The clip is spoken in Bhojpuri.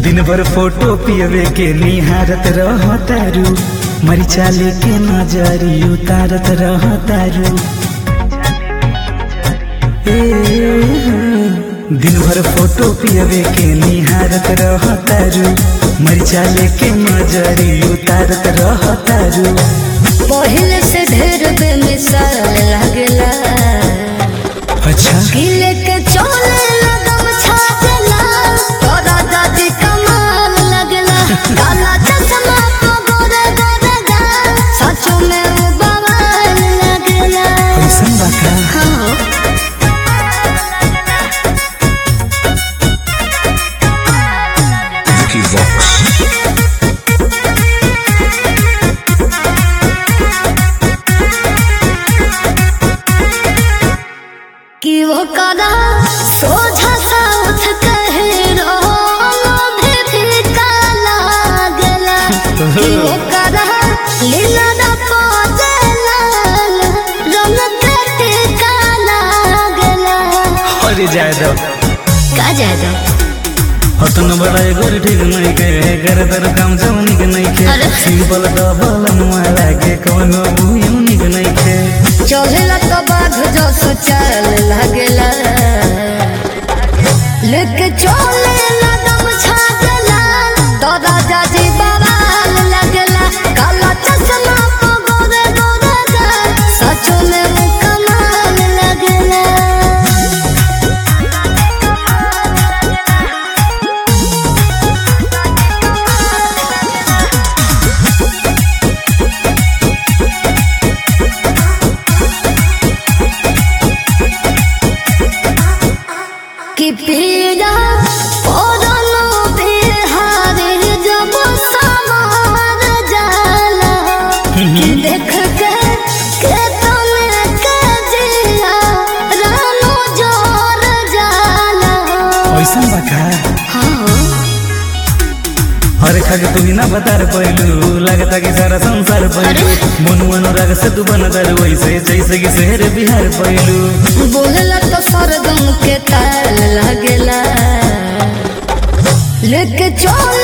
दिन भर फोटो पियवे के निहारत रह तारू मरिचा लेके नजरी उतारत रह तारू ए, दिन भर फोटो पियवे के निहारत रह तारू मरिचा लेके नजरी उतारत रह तारू पहले से ढेर बेमिसाल लागेला अच्छा गिले के चोले लगम छाजला तोरा दादी कमाल लगला काला चश्मा तो गोरे गोरे गा सचो में वो बवाल लगला कैसन बा का हाँ Vicky Vox. कि वो कदा सोझा सा उठ कहे रोलो भी फीका लागला कि वो कदा लीला दा पोजला रंग पे टीका लागला अरे जाए दो का जाए दो हतन बड़ा एगोर ठीक नहीं के कर तर काम जवनी के नहीं के अरे। सिंपल डबल माला के कवनो यूनिक नहीं के चलेला तो बाध जो सोचल लागेला लेके चले लगम छाजला तो राजा जी बवाल लगला काला चश्मा को गोरे गोरे गा सच में वो कमाल लगला कि पीड़ा पौधनो बिहारी जब समार जाला कि देख के के तने के जिया रानो जोर जाला कैसन बा का हाँ अरे खाके तू ना बता पहलू लगता कि सारा संसार पहलू मनु अनुराग से तू बन दर वैसे जैसे कि शहर बिहार पहलू बोलला तो सरगम के ताल लगेला लेके चल